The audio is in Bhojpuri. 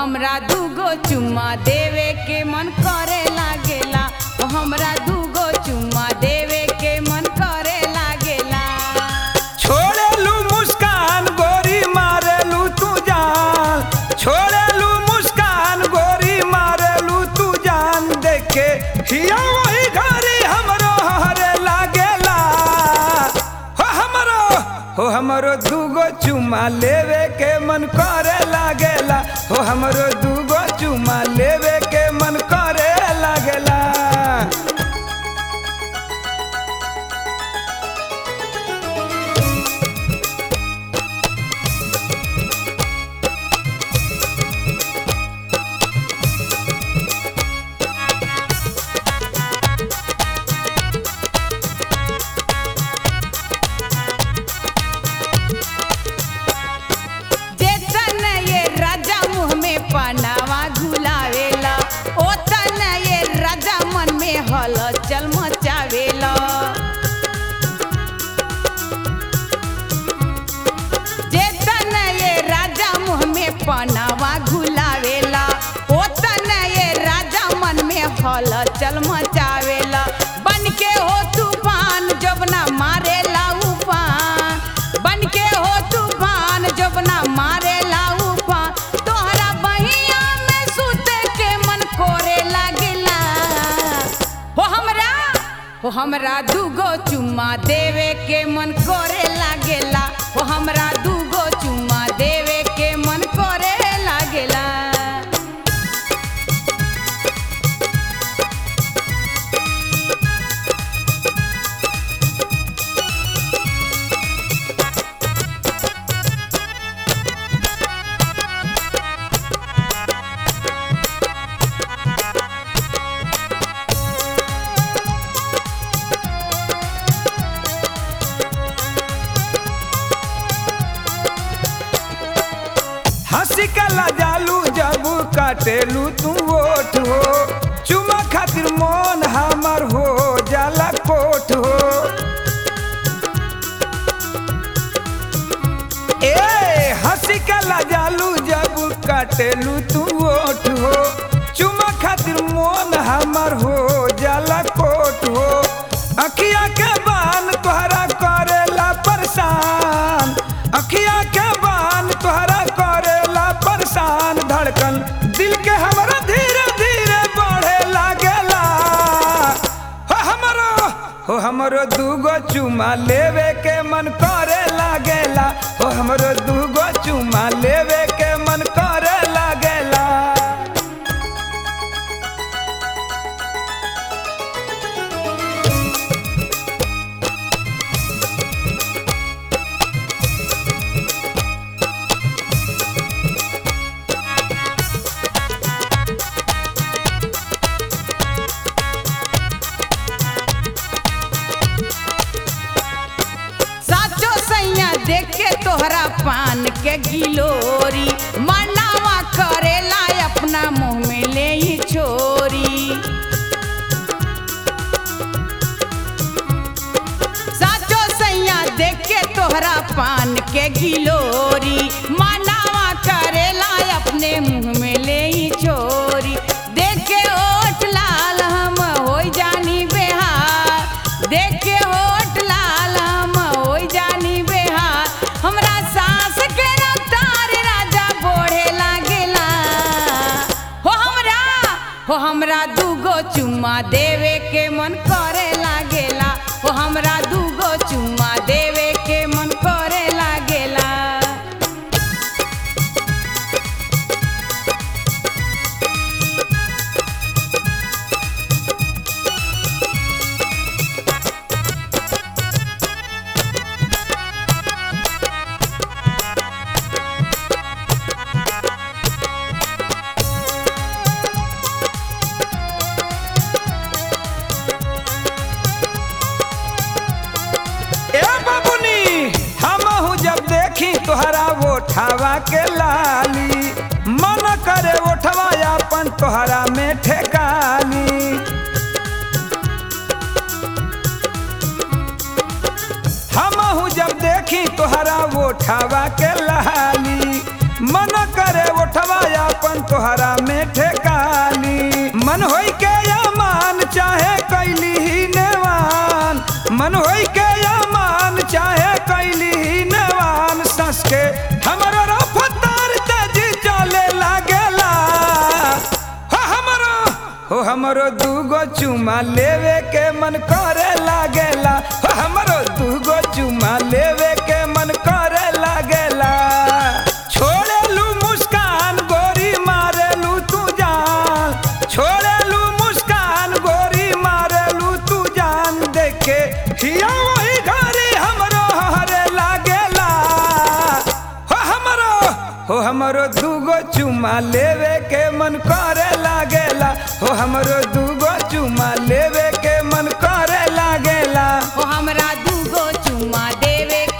हमरा दूगो चुम्मा देवे के मन करे लागेला ओ हमरा दूगो चुम्मा देवे के मन करे लागेला छोड़ेलू मुस्कान गोरी मारेलू तू जान छोड़ेलू मुस्कान गोरी मारेलू तू जान देखे हिया वही घरी हमरो हरे लागेला हो हमरो हो हमरो दूगो चुमा लेवे के मन करे लागेला हो हमरो दूगो चुमा लेवे के मन करे लागेला जेतन ये राजा मुँह में पनावा घुलावेला ओतन ये राजा मन में हलचल मचावेला जेतन ये राजा मुँह में पनावा घुलावेला ओतन ये राजा मन में हलचल मचावेला बन के हो तूफान जबना मारेला उफान बन के हो तूफान जबना मारेला उफान तोहरा बहिया में सुते के मन कोरे लागेला हो हमरा हो हमरा दूगो चुम्मा देवे के मन करे लागेला हो हमरा दूगो चुम्मा देवे के मन करे लागेला हंसी कला जालू जब काटेलू तू ओठ हो चुमा खातिर मन हमर हो जाला कोठ हो ए हंसी कला जालू जब काटेलू तू ओठ हो चुमा खातिर मन हमर हो जाला कोठ हो अखिया के बान तोहरा करेला परेशान अखिया के बान तोहरा करेला परेशान धड़कन दिल के हमरा धीरे धीरे बढ़े लागेला हो हमरो हो हमरो दूगो चुमा लेवे के मन करे लागेला हो हमरो दूगो चुमा लेवे के मन करे लागेला साचो सैया देख के तोहरा पान के गिलोरी मनावा करेला अपना मुंह में ले ही छोरी साचो सैया देख के तोहरा पान के गिलोरी मनावा करेला अपने मुंह में ले ही छोरी देख के ओठ लाल हम हो जानी बेहार देख के ओठ लाल हम हो जानी बेहार हमरा सास के रफ्तार राजा बोढ़े लागेला हो हमरा हो हमरा दूगो चुम्मा देवे के मन करे लागेला हो हमरा दूगो चुम्मा देवे के मन करे लागेला ए बाबुनी हमहू जब देखी तोहरा ओठवा के लाली मन करे ओठवा अपन तोहरा में ठेकाली हमहू जब देखी तोहरा ओठवा के लाली मन करे ओठवा अपन तोहरा में ठेकाली मन होई के अमान चाहे कैली ही नेवान मन होई के अमान चाहे कैली ही नेवान सस के हमरो रफ्तार तेजी चले लागेला हो हमरो हो हमरो दूगो चुमा लेवे के मन करे लागेला हो हमरो दूगो चुमा लेवे के मन करे लागेला छोड़ेलू मुस्कान गोरी मारेलू तू जान छोड़ेलू मुस्कान गोरी मारेलू तू जान देखे हिया वही घरी हमरो हरे लागेला हो हमरो हो हमरो दूगो चुमा लेवे के मन करे लागेला हो हमरो दूगो चुमा लेवे के मन करे लागेला ओ हमरा दूगो चुम्मा देवे